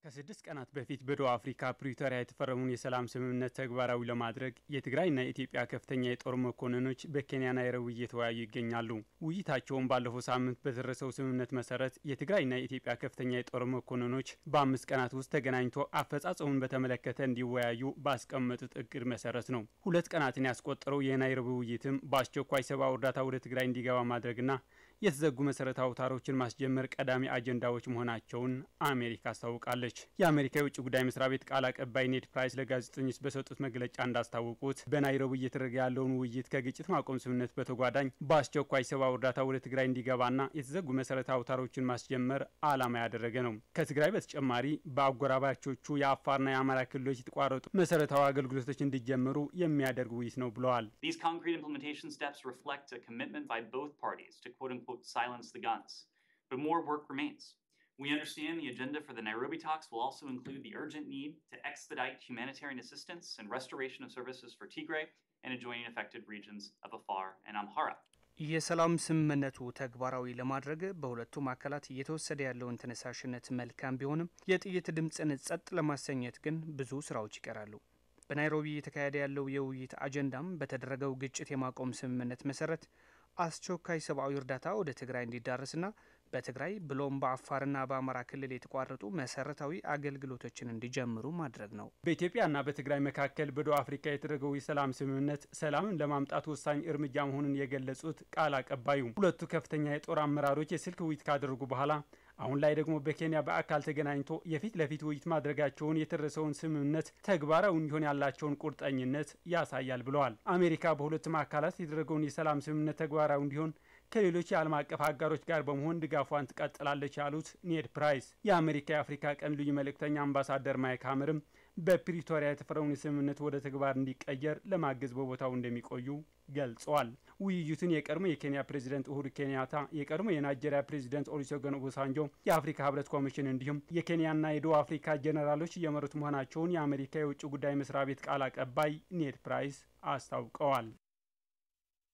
ከስድስት ቀናት በፊት በደቡብ አፍሪካ ፕሪቶሪያ የተፈረሙን የሰላም ስምምነት ተግባራዊ ለማድረግ የትግራይና የኢትዮጵያ ከፍተኛ የጦር መኮንኖች በኬንያ ናይሮቢ እየተወያዩ ይገኛሉ። ውይይታቸውን ባለፈው ሳምንት በደረሰው ስምምነት መሰረት የትግራይና የኢትዮጵያ ከፍተኛ የጦር መኮንኖች በአምስት ቀናት ውስጥ ተገናኝቶ አፈጻጸሙን በተመለከተ እንዲወያዩ ባስቀመጡት እቅድ መሰረት ነው። ሁለት ቀናትን ያስቆጠረው የናይሮቢ ውይይትም በአስቸኳይ ሰብአዊ እርዳታ ወደ ትግራይ እንዲገባ ማድረግና የተዘጉ መሰረታዊ አውታሮችን ማስጀመር ቀዳሚ አጀንዳዎች መሆናቸውን አሜሪካ አስታውቃለች። የአሜሪካ የውጭ ጉዳይ መስሪያ ቤት ቃል አቀባይ ኔድ ፕራይስ ለጋዜጠኞች በሰጡት መግለጫ እንዳስታወቁት በናይሮቢ እየተደረገ ያለውን ውይይት ከግጭት ማቆም ስምምነት በተጓዳኝ በአስቸኳይ ሰብአዊ እርዳታ ወደ ትግራይ እንዲገባና የተዘጉ መሰረታዊ አውታሮችን ማስጀመር ዓላማ ያደረገ ነው። ከትግራይ በተጨማሪ በአጎራባቾቹ የአፋርና የአማራ ክልሎች የተቋረጡ መሰረታዊ አገልግሎቶች እንዲጀመሩ የሚያደርግ ውይይት ነው ብለዋል። silence the guns. But more work remains. We understand the agenda for the Nairobi talks will also include the urgent need to expedite humanitarian assistance and restoration of services for Tigray and adjoining affected regions of Afar and Amhara. የሰላም ስምምነቱ ተግባራዊ ለማድረግ በሁለቱም አካላት እየተወሰደ ያለውን ተነሳሽነት መልካም ቢሆንም የጥይት ድምፅን ጸጥ ለማሰኘት ግን ብዙ ስራዎች ይቀራሉ። በናይሮቢ እየተካሄደ ያለው የውይይት አጀንዳም በተደረገው ግጭት የማቆም ስምምነት መሰረት አስቸኳይ ሰብአዊ እርዳታ ወደ ትግራይ እንዲዳረስና በትግራይ ብሎም በአፋርና በአማራ ክልል የተቋረጡ መሰረታዊ አገልግሎቶችን እንዲጀምሩ ማድረግ ነው። በኢትዮጵያና በትግራይ መካከል በደቡብ አፍሪካ የተደረገው የሰላም ስምምነት ሰላምን ለማምጣት ወሳኝ እርምጃ መሆኑን የገለጹት ቃል አቀባዩ ሁለቱ ከፍተኛ የጦር አመራሮች የስልክ ውይይት ካደረጉ በኋላ አሁን ላይ ደግሞ በኬንያ በአካል ተገናኝቶ የፊት ለፊት ውይይት ማድረጋቸውን የተደረሰውን ስምምነት ተግባራዊ እንዲሆን ያላቸውን ቁርጠኝነት ያሳያል ብለዋል። አሜሪካ በሁለቱም አካላት የተደረገውን የሰላም ስምምነት ተግባራዊ እንዲሆን ከሌሎች የዓለም አቀፍ አጋሮች ጋር በመሆን ድጋፏን ትቀጥላለች ያሉት ኔድ ፕራይስ የአሜሪካ የአፍሪካ ቀን ልዩ መልእክተኛ አምባሳደር ማይክ ሀመርም በፕሪቶሪያ የተፈረውን ስምምነት ወደ ተግባር እንዲቀየር ለማገዝ በቦታው እንደሚቆዩ ገልጸዋል። ውይይቱን የቀድሞ የኬንያ ፕሬዚደንት ኡሁሩ ኬንያታ፣ የቀድሞ የናይጄሪያ ፕሬዚደንት ኦሉሴጉን ኦባሳንጆ፣ የአፍሪካ ህብረት ኮሚሽን እንዲሁም የኬንያና የደቡብ አፍሪካ ጀኔራሎች እየመሩት መሆናቸውን የአሜሪካ የውጭ ጉዳይ መስሪያ ቤት ቃል አቀባይ ኔድ ፕራይስ አስታውቀዋል።